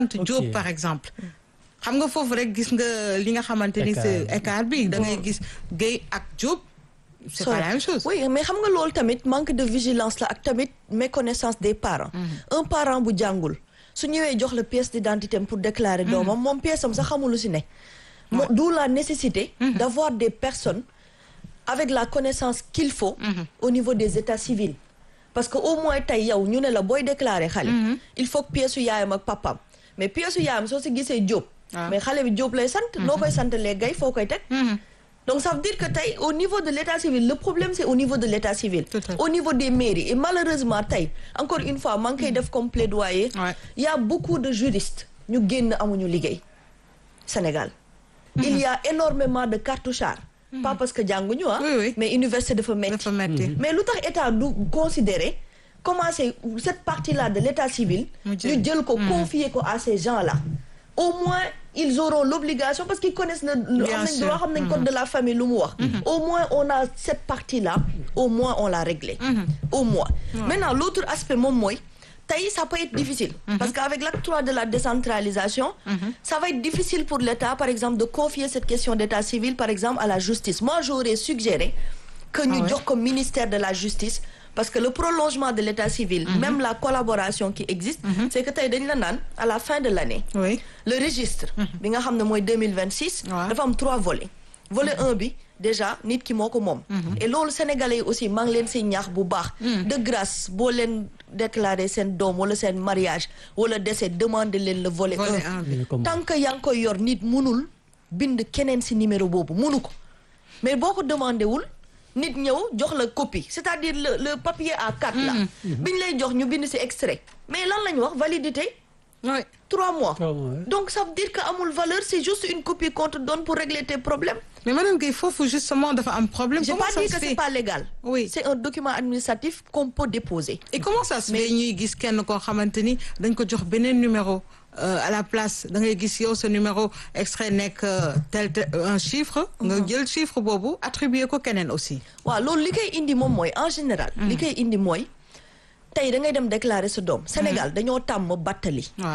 Diop par exemple xam nga foofu rek gis nga li nga xamante ni c'est écart bi da ngay gis Guèye ak Diop c'est pas la même chose oui mais xam nga loolu tamit manque de vigilance la ak tamit méconnaissance des parents un parent bu jàngul su ñëwee jox la pièce d'identité pour déclarer doomam moom pièce am sax xamul lu si ne moo d'où la nécessité d'avoir des personnes avec la connaissance qu'il faut au niveau des états civils parce que au moins tey yow ñu ne la booy déclarer xale il faut que pièce su yaayam ak papam mais pièce su yaayam soo si gisee Diop mais xale bi Diop lay sant noo koy sant les gay foo koy teg donc ça veut dire que tey au niveau de l'état civil le problème c'est au niveau de l'état civil au niveau des mairies et malheureusement tey encore une fois maa ngi koy def comme plaidoyer il y a beaucoup de juristes ñu génn amuñu liggéey Sénégal il y a énormément de cartouchards pas parce que jànguñu ah mais université dafa metti mais lu tax état du considérer commencer cette partie-là de l'état civil ñu jël ko confier ko à ces gens-là au moins ils auront l'obligation parce qu'ils connaissent le xam nañ droit xam nañ code de la famille lu mu wax au moins on a cette partie-là au moins on l'a réglé au moins maintenant l'autre aspect moom mooy tey ça peut être difficile parce qu'avec l'acte 3 de la décentralisation ça va être difficile pour l'État par exemple de confier cette question d'état civil par exemple à la justice moi j'aurais suggéré que ñu jox ko ministère de la justice parce que le prolongement de l'état civil même la collaboration qui existe c'est que tey dañ la naan à la fin de l'année le registre bi nga xam ne mooy 2026 dafa am trois volets volet un bi déjà nit ki moo ko moom et loolu sénégalais yi aussi maa ngi leen si ñaax bu baax de grâce boo leen déclarer seen doom wala seen mariage wala décès demander leen le volet un tant que yaa ngi koy yor nit munul bind keneen si numéro boobu munu ko mais boo ko demandé wul nit ñëw jox la copie c'est-à-dire le le papier A4 là biñ lay jox ñu bind ci extrait mais lan la ñu wax validité oui trois mois donc ça veut dire que amul valeur c'est juste une copie qu'on te donne pour régler tes problèmes mais madame Guèye foofu justement dafa am problème j'ai pas dit que c'est pas légal oui c'est un document administratif qu'on peut déposer et comment ça se fait ñuy gis kenn koo xamante ni dañ ko jox beneen numéro à la place da ngay gis yow sa numéro extrait nekk tel un chiffre nga jël chiffre boobu attribuer ko keneen aussi waaw loolu li koy indi moom mooy en général li koy indi mooy tey da ngay dem déclarer sa doom Sénégal dañoo tàmm battali waaw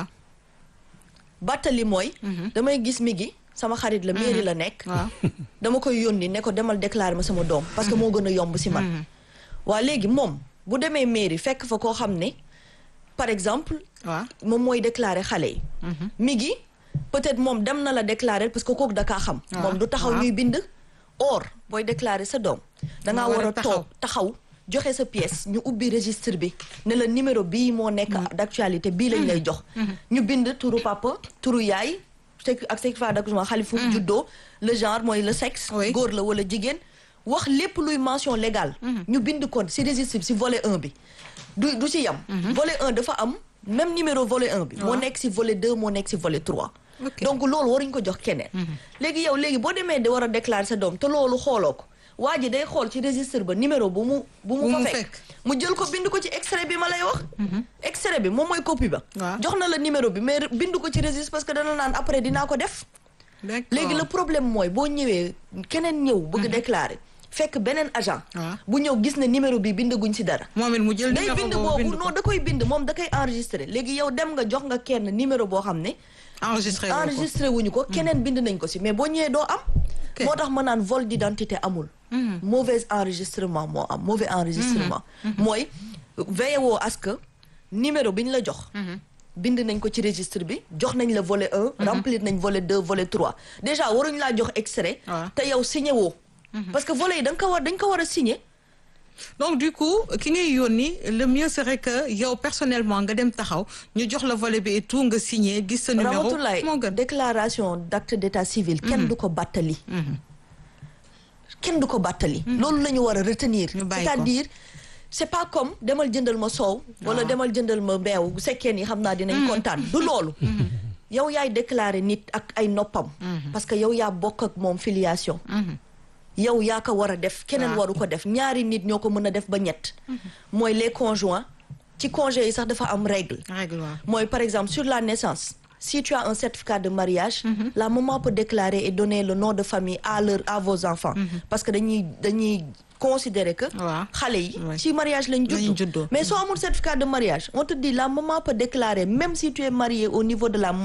battali mooy damay gis mi gi sama xarit la mairie la nekk dama koy yónni ne ko demal déclarer ma sama doom parce que moo gën a yomb si man waa léegi moom bu demee mairie fekk fa koo xam ne par exemple waaw moom mooy déclarer xale yi mi gi peut-être moom dem na la déclarer parce que kooku dakaa xam moom du taxaw ñuy bind or booy déclarer sa doom dangaa war a toog taxaw joxe sa pièce ñu ubbi registre bi ne la numéro bii moo nekk d'actualité bii lañ lay jox ñu bind turu papa turu yaay ak certificat d'accouchement xale fu mu juddoo le genre mooy le sexe góor la wala jigéen wax lépp luy mention légale ñu bind ko ci registre bi ci volet 1 bi du du ci yam volet 1 dafa am même numéro volet 1 bi moo nekk ci volet 2 moo nekk ci volet 3 donc loolu waruñ ko jox keneen léegi yow léegi boo demee di war a déclarer sa doom te loolu xooloo ko waa ji day xool ci registre ba numéro bu mu bu mu fa fekk mu jël ko bind ko ci extrait bi ma lay wax extrait bi moom mooy copie ba jox na la numéro bi mais bind ko ci registre parce que dana naan après dinaa ko def léegi le problème mooy boo ñëwee keneen ñëw bëgg déclarer fekk beneen agent bu ñëw gis ne numéro bi bindaguñ ci dara moom it mu jël day bind boobu non da koy bind moom da koy enregistrer léegi yow dem nga jox nga kenn numéro boo xam ne enregistré enregistré wuñu ko keneen bind nañ ko ci mais boo ñëwee doo am moo tax ma naan vol d'identité amul mauvais enregistrement moo am mauvais enregistrement mooy veillé woo à ce que numéro bi ñu la jox bind nañ ko ci registre bi jox nañ la volet un remplir nañ volet deux volet trois déjà waruñ laa jox extrait te yow signé woo parce que volet yi da nga ko war dañ ko war a signé donc du coup ki ngay yónni le mieux serait que yow personnellement nga dem taxaw ñu jox la volet bi et tout nga signé gis sa numéro Ramatoulaye déclaration d'acte d'état civil kenn du ko bàttali kenn du ko bàttali loolu la ñu war a retenir c'est-à-dire c'est pas comme demal jëndal ma soow wala demal jëndal ma mbeew bu sekkee ni xam naa dinañ kontaan du loolu yow yaay déclarer nit ak ay noppam parce que yow yaa bokk ak moom filiation yow yaa ko war a def keneen waru ko def ñaari nit ñoo ko mën a def ba ñett mooy les conjoints ci congé yi sax dafa am règle mooy par exemple sur la naissance si tu as un certificat de mariage la maman peut déclarer et donner le nom de famille à leur à vos enfants parce que dañuy dañuy considérer que Waaw. xale yi Ouais. ci mariage lañ Lañ juddoo juddoo. mais soo amul certificat de mariage on te dit la maman peut déclarer même si tu es marié au niveau de la